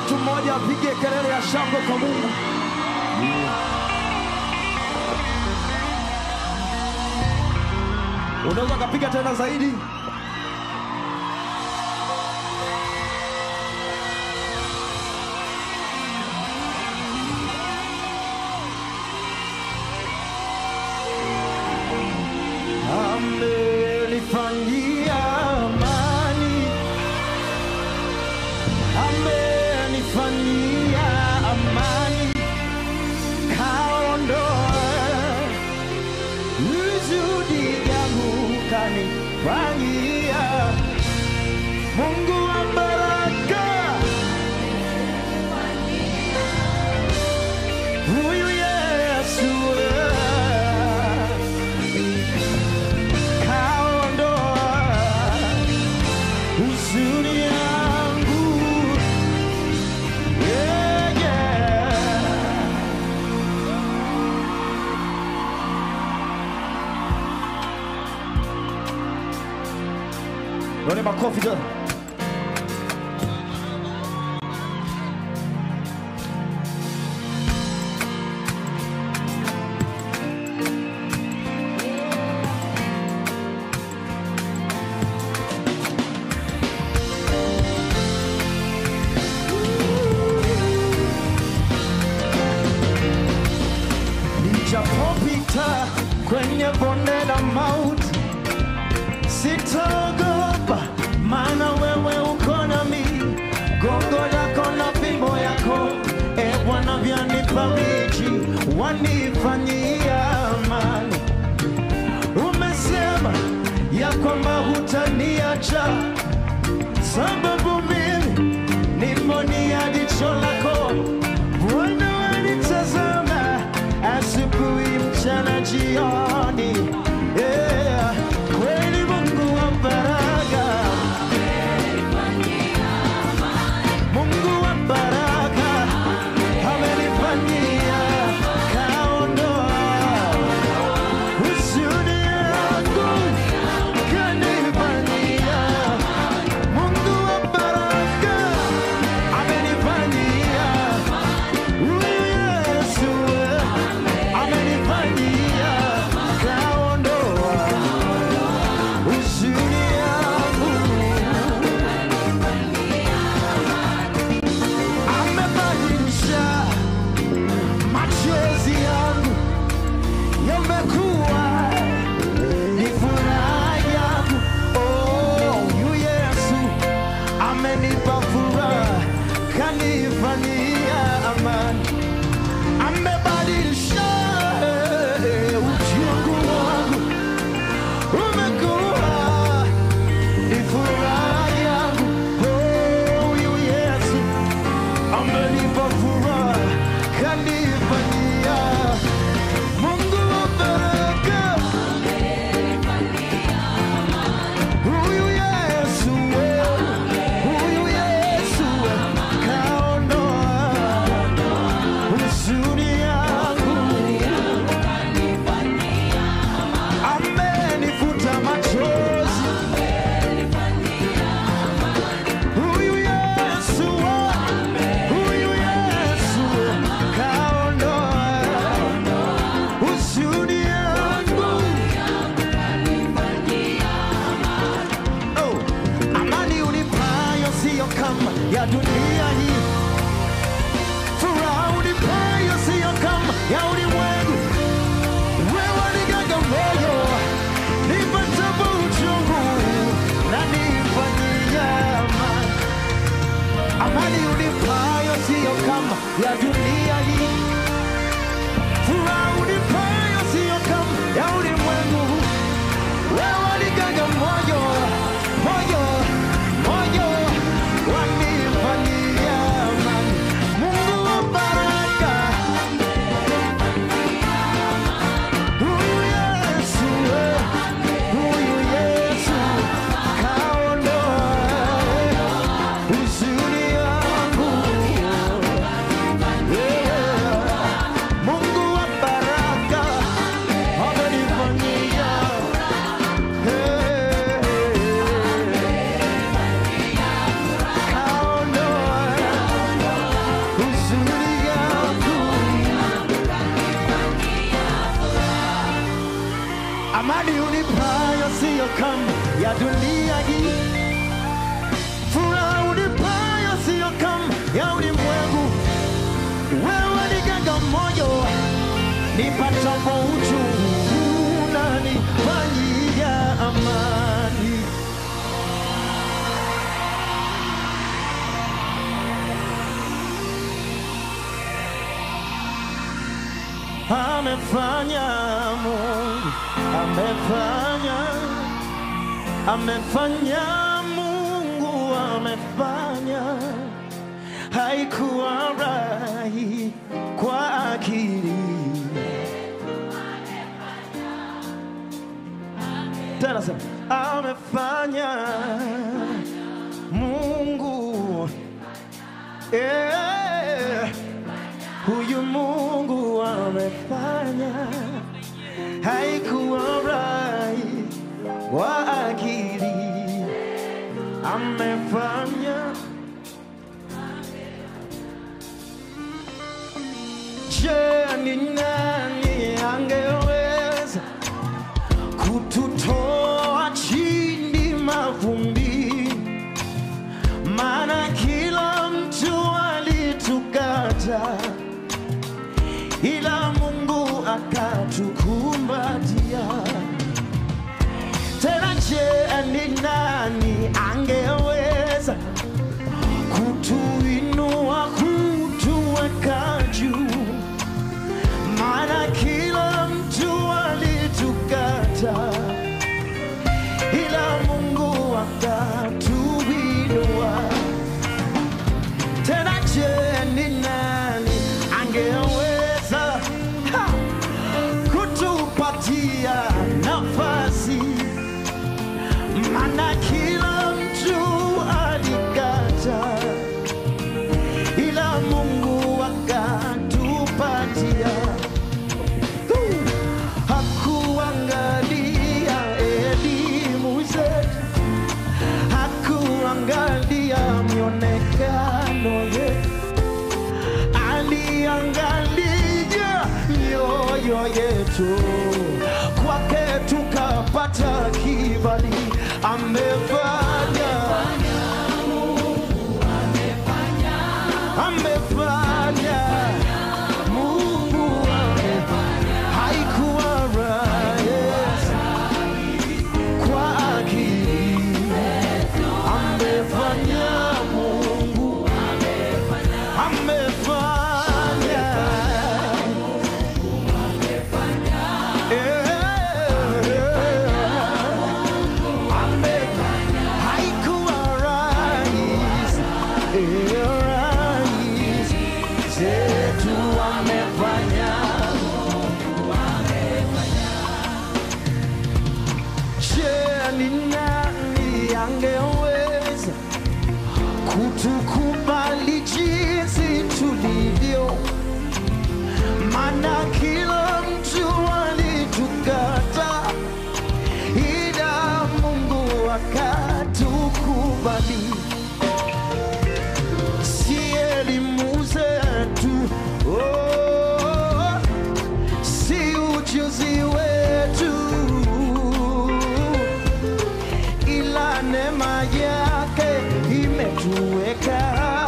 mtu mmoja apige kelele ya shangwe kwa Mungu. Unaweza ukapiga tena zaidi. Amenifanyia amani, amenifanyia amani, kaondoa huzuni yangu, kanifanyia Mungu wa baraka, huyu Yesu kaondoa huzuni yangu yeah, yeah. Roni makofi tena. Nijapopita kwenye bonde la mauti sitaogopa, maana wewe uko nami, gongo lako na fimbo yako, e Bwana, vyanifariji, wanifanyia amani. Umesema ya kwamba hutaniacha, sababu mimi ni mboni ya jicho lako. Bwana, wanitazama asubuhi, mchana, jioni. Yeah. Kweli Mungu wa baraka, Mungu wa baraka amenifanyia, kaondoa huzuni yangu, kanifanyia. Mungu wa baraka amenifanyia, huyu Yesu amenifanyia, kaondoa huzuni yangu. amebadilisha machozi yangu yamekuwa ni furaha yangu. Oh, huyu Yesu amenipa furaha, kanifanyia amani, amebadilisha eh, uchungu wangu umekuwa ni furaha yangu. Oh, huyu Yesu amenipa furaha, kanifanyia Mungu wa baraka. Huyu Yesu, huyu Yesu kaondoa huzuni yangu, amenifuta machozi. Huyu Yesu, huyu Yesu kaondoa huzuni yangu. Oh, amani unipayo siyo kama ya dunia hii, furaha unipayo siyo kama ya ulimwengu. Wewe nigaga moyo nipatapo uchungu na nifanyia amani. Amani unipayo siyo kama ya dunia hii, furaha unipayo siyo kama ya ulimwengu. Wewe nigaga moyo, moyo, moyo, wanifanyia amani. Mungu wa baraka, huyu Yesu, huyu Yesu kaondoa huzuni yangu. Yeah. dunia hii. Furaha unipayo siyo kama ya ulimwengu, wewe ni ganga moyo nipatapo uchungu unanifanyia amani. Amefanya Mungu, amefanya, amefanya Mungu, amefanya haikuwa rahi kwa akili. Tena sema amefanya Mungu eh, huyu Mungu amefanya haikuwa rahi wa akili amefanya Je, ni nani angeweza kututoa chini mavumbi? Maana kila mtu alitukata, ila Mungu akatukumbatia. Tena je, ni nani angeweza kutuinua, kutuweka juu? maana kila mtu alitukata, ila Mungu akatuinua. Tena je, ni nani angeweza ha, kutupatia nafasi? Maana kila mtu alikata, ila Mungu akatupatia hakuangalia elimu zetu, hakuangalia mionekano yetu, aliangalia mioyo yetu. Kwake tukapata kibali, amefanya amefanya Mungu amefanya haikuwa rahisi kwa akili amefanya Mungu amefanya Eh, amefanya haikuwa rahisi eh, rahisi zetu amefanya Je, ni nani angeweza kutukubali jinsi tulivyo? Maana kila mtu alitukata, ila Mungu akatukubali. Si elimu zetu, oh, si ujuzi wetu ila neema yake imetuweka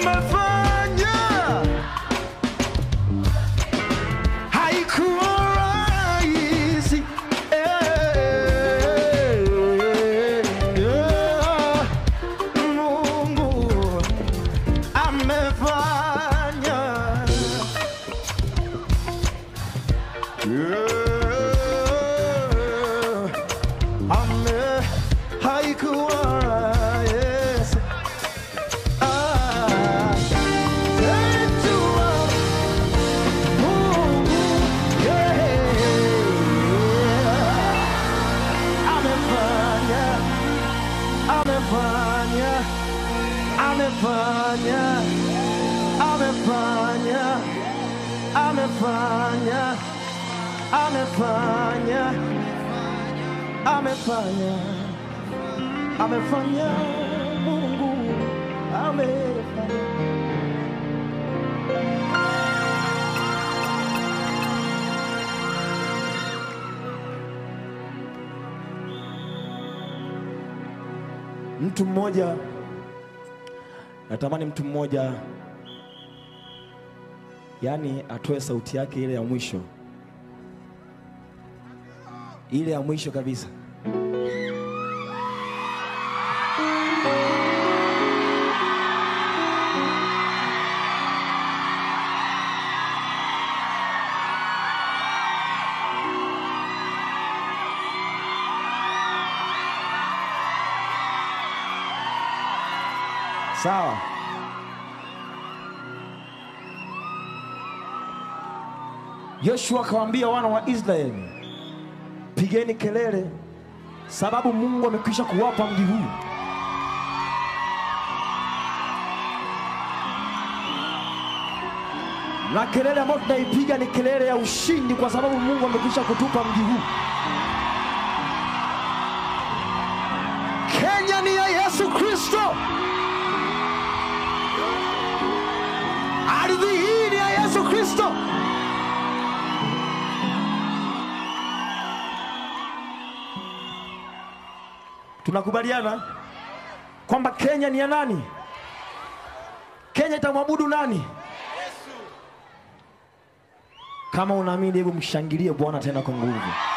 amefanya. Haikuwa rahisi. Eh, yeah. Mungu amefanya. Yeah. Ame haikuwa rahisi. Ah, ejua Mungu, yeah. Amefanya, amefanya, amefanya, amefanya, amefanya, amefanya, amefanya, amefanya, Mungu amefanya. Mtu mmoja, natamani mtu mmoja, yaani atoe sauti yake ile ya mwisho, ile ya mwisho kabisa. Sawa. Yoshua akawaambia wana wa Israeli, pigeni kelele, sababu Mungu amekwisha kuwapa mji huu. Na kelele ambayo tunaipiga ni kelele ya ushindi, kwa sababu Mungu amekwisha kutupa mji huu. Kenya ni ya Yesu Kristo. Ardhi hii ni ya Yesu Kristo. Tunakubaliana kwamba Kenya ni ya nani? Kenya itamwabudu nani? Kama unaamini, hebu mshangilie Bwana tena kwa nguvu.